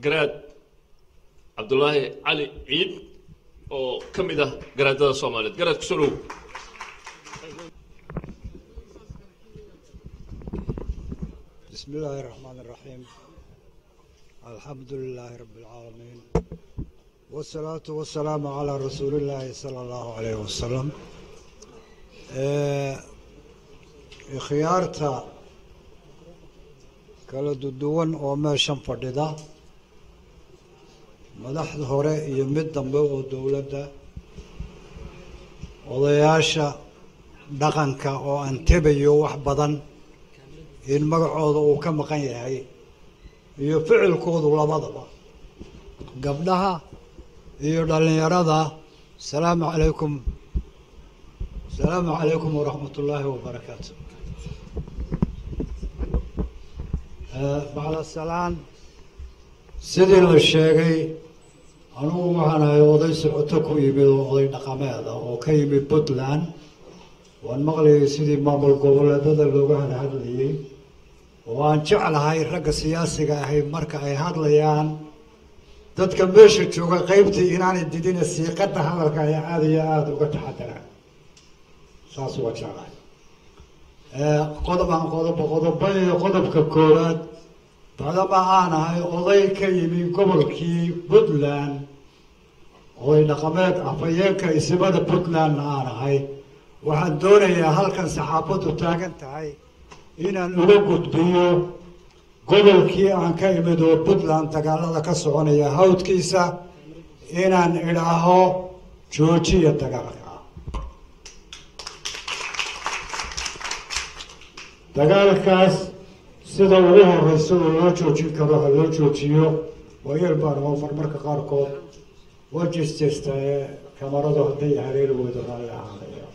garaad cabdulaahi cali ciid oo ka mid ah garaadada soomaaliyeed garaad kusoo dhow بسم الله الرحمن الرحيم الحمد لله رب العالمين والصلاة والسلام على رسول الله صلى الله عليه وسلم آه، khiyaarta kala duwan oo meeshan fadhida madaxda hore iyo mid dambe oo dowladda odayaasha dhaqanka oo aan tebayo wax badan in magacooda uu ka maqan yahay iyo ficilkoodu labadaba gabdhaha iyo dhallinyarada asalaamu calaykum asalaamu calaykum waraxmat ullaahi wabarakaatu bacda salaan sidii la sheegay anugu waxaan ahay oday socoto ku yimid oo oday dhaqameeda oo ka yimid puntland waan maqlayay sidii maamul goboleedada looga hadhadlayay oo aan jeclahay ragga siyaasiga ahay marka ay hadlayaan dadka meesha jooga qeybtii inaanay didina siiqada hadalka ay aada iyo aada uga taxadaraan saas waa jeclahay qodob aan qodob qodoba iyo qodobka koowaad bacdama aan ahay oday ka yimi gobolkii puntland oday dhaqameed afhayeenka isimada puntlandna aan ahay waxaan doonayaa halkan saxaafaddu taagan tahay inaan uga gudbiyo gobolkii aan ka imid oo puntland dagaalada ka soconaya hawdkiisa inaan idhaaho joojiya dagaalka dagaalkaas sida ugu horeysa oo loo joojin karo ha loo joojiyo waayeel baan oo marmarka qaarkood waa jeesteesta ee kamaradu hadday hareeri weydo raalli ahaanaya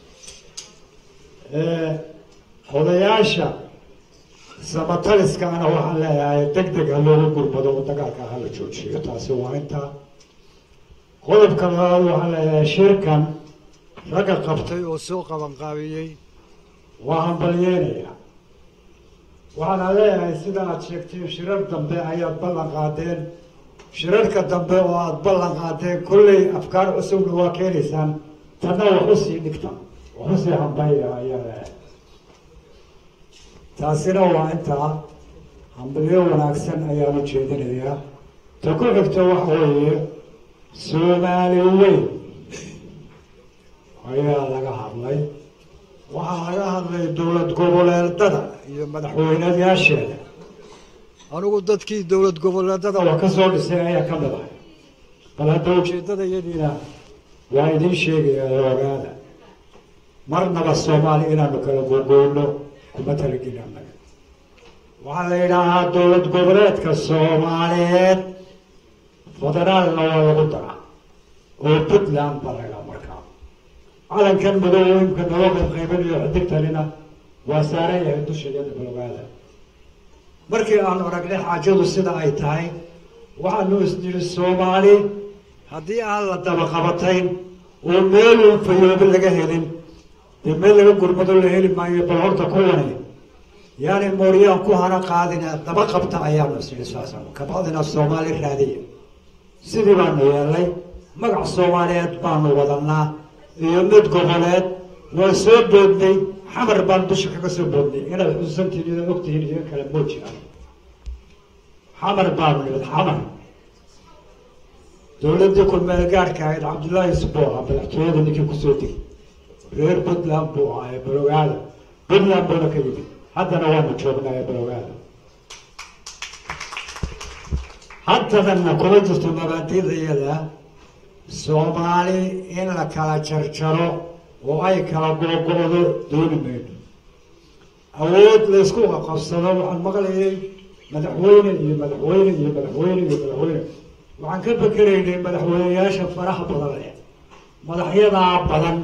odayaasha samataliskaana waxaan leeyahay deg deg ha looga gurmado oo dagaalka hala joojiyo taasi waa intaa qodobka labaad waxaan leeyahay shirkan ragga qabtay oo soo qabanqaabiyey waa hambalyeynaya waxaana leeyahay sida aad sheegteen shirar dambe ayaad ballan qaadeen shirarka dambe oo aada ballan qaadeen kolley afkaar cusubna waa keenaysaan tanna wax usii dhigta wax usii hambayya ayaa leeyahay taasina waa intaa hambalyo wanaagsan ayaan u jeedinayaa ta ku xigta waxa weeye soomaali weyn ayaa laga hadlay waxaa laga hadlay dowlad goboleedada iyo madaxweyneyaasheeda anigu dadkii dowlad goboleedada waa ka soo dhisay ayaa ka mid ahay bal hadda ujeedada iyadiina waa idiin sheegaya ogaada marnaba soomaali inaanu kala gogoyno kuma talageli annaga waxaa la yidhaahaa dowlad goboleedka soomaaliyeed federaalna waa lagu daraa oo puntland baa laydhaha markaa calankan madow imka naloo qaybqaybanayo xidigtanina waa saaran yahay dusheeda baloogaada markii aanu aragnay xaajadu sida ay tahay waxaanu isniri soomaali haddii aan la dabaqabatayn oo meelun fayoobi laga helin dee meel laga gurmado la heli maayo bal horta kuwani yaani mooryaan ku hana qaadina daba qabta ayaanu isniri saasaan kabacdina soomaali raadiya sidii baanu yeelnay magac soomaaliyeed baanu wadanaa iyo mid goboleed waa soo boodnay xamar baan dusha kaga soo boodnay inaad xusuusantihiin inaad ogtihiin idin kale moo jiraan xamar baanu nimid xamar dowladdii kulmeel gaadhka ahayd cabdullaahi sboo ah madaxtooyada ninkii kusoo degay reer puntland buu ahay baloogaada puntland buuna ka yimid haddana waanu joognaa ee baloogaada haddadanna kuma jirto mabaadiida iyada soomaali in la kala jarjaro oo ay kala googo-do dooni mayno awood laysku qabsado waxaan maqlayay madaxweyne iyo madaxweyne iyo madaxweyne iyo madaxweyne waxaan ka bekeraynay madaxweyneyaasha faraha badan leh madaxyadaa badan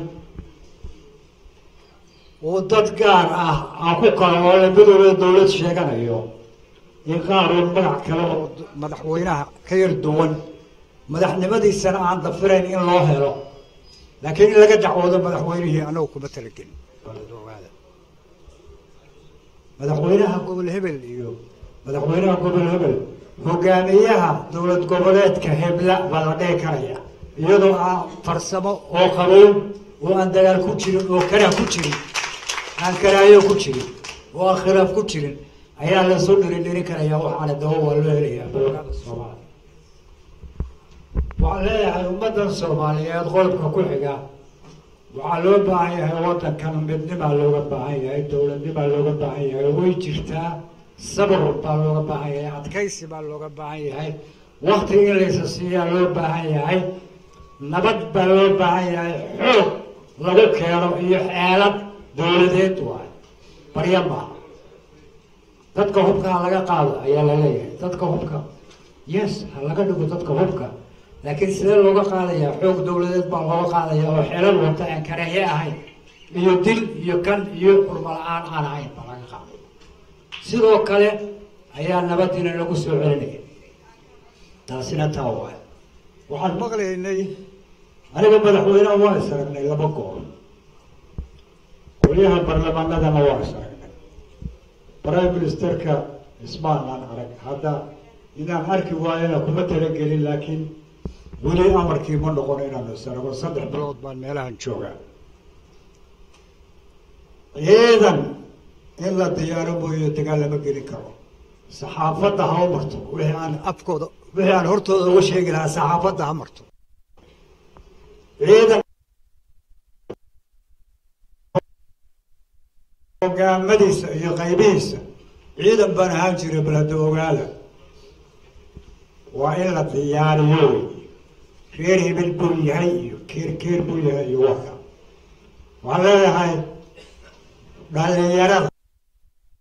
oo dad gaar ah aan ku kala oo labadooda dowlad sheeganayo in qaaruun magac kale oo madaxweynaha ka yar duwan madaxnimadiisana aan dafirayn in loo helo laakiin in laga dacwoodo madaxweynihii anagu kuma talagelin ogaada madaxweynaha gobol hebel iyo madaxweynaha gobol hebel hogaamiyaha dowlad goboleedka hebla baa la dhihi karaya iyadoo aan farsamo oo qabow oo aan dagaal ku jirin oo karah ku jirin aan karaayo ku jirin oo aan khilaaf ku jirin ayaa lasoo dhirin dhirin karaya waxaana daba waa loo helayaa balogada soomaaliya waxaan leeyahay ummaddan soomaaliyeed qodobka ku xiga waxaa loo baahan yahay waddankan midnimaa looga baahan yahay dowladnimaa looga baahan yahay way jirtaa sabr baa looga baahan yahay adkaysi baa looga baahan yahay wakti in laysa siiyaa loo baahan yahay nabad baa loo baahan yahay xoog lagu keeno iyo xeelad dowladeed waay barya maaha dadka hubka ha laga qaado ayaa la leeyahay dadka hubka yes ha laga dhigo dadka hubka laakiin sidee looga qaadayaa xoog dowladeed baa looga qaadaya oo xelal wata aan karaaye ahayn iyo dil iyo kan iyo xurmo la-aan aan ahayn baa laga qaaday sidoo kale ayaa nabadiina lagu soo celinaya taasina taa waay waxaan maqlaynay aniga madaxweyneha waa is aragnay laba goor qolyaha baarlamaanadana waa is aragnay prime ministerka ismaanaan arag hadda inaan arki waayana kuma talagelin laakiin weli amarkii ma noqon inaanu is arago saddex bilood baan meelahan joogaa ciidan in la diyaaro mooye dagaal lama gelin karo saxaafadda ha u marto wixii aan afkooda wixii aan hortooda uga sheegi lahaa saxaafadda ha marto ciidan hogaamadiisa iyo qaybihiisa ciidan baan ahaan jiray balada ogaada waa in la diyaariyo wey reer hebel buu yahay iyo keer keer buu yahay iyo waka waxaan leeyahay dhalinyarada